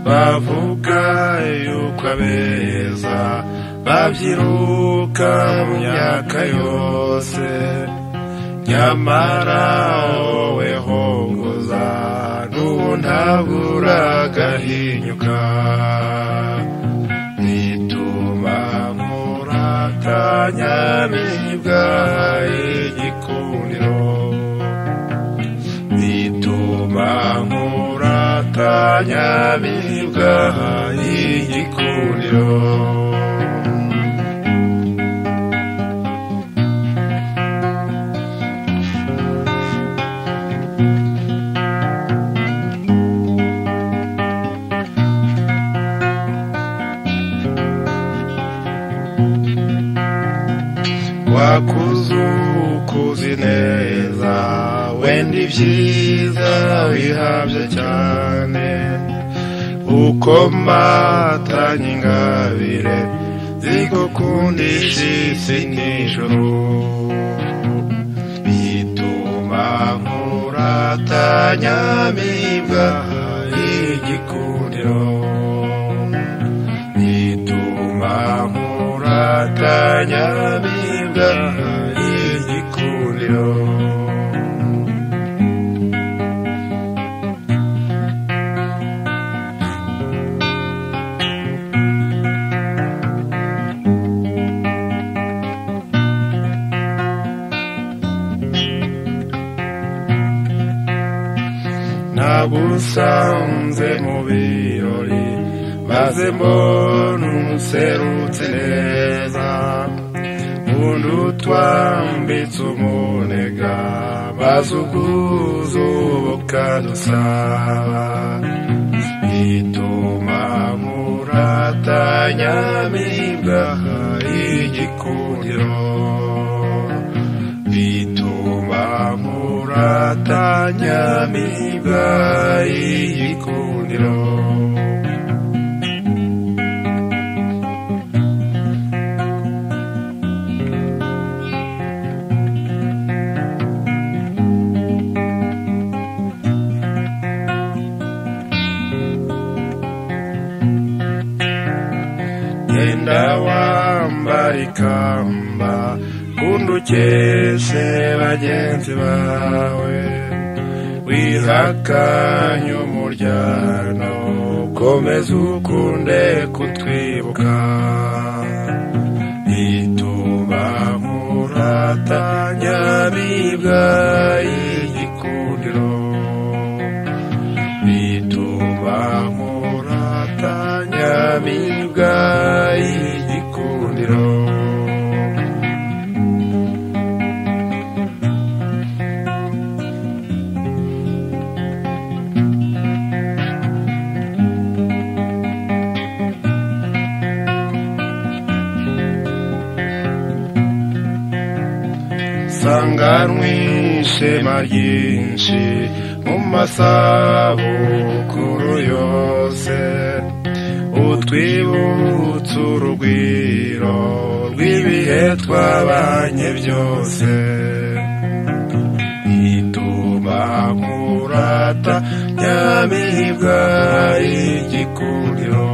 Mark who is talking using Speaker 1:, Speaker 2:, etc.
Speaker 1: bavuga yuko abeza babyiruka mu myaka yose nyamara wowe hongoza n'ubu ntabwo uragahinyuka bituma nkurata nyamibwa igikundiro bituma nkurata nyamibwa igikundiro wakuzukuzi neza wenda ibyiza bihabye cyane uko matanye ingabire zigukundisha isi n'ijoro bituma nkuratanya mibwa igikundiro bituma nkuratanya mibwa igikundiro nagusanze mu birori maze mbona umuserutse neza ubundi utwambitse umunega maze ubwuzu bukadusaba bituma muratanya mibwa igikundiro bituma muratanya mibwa igikundiro genda wambara ikamba kundi ukeshe bagenzi bawe wihakanye umuryango komeza ukunde kutwibuka bituma muratanya bibwa igikundiro bituma muratanya bibwa igikundiro sanganwe ishema ryinshi mu masabukuru yose utwibutse urugwiro rw'ibihe twabanye byose bituma nkurata nyamibwa igikundiro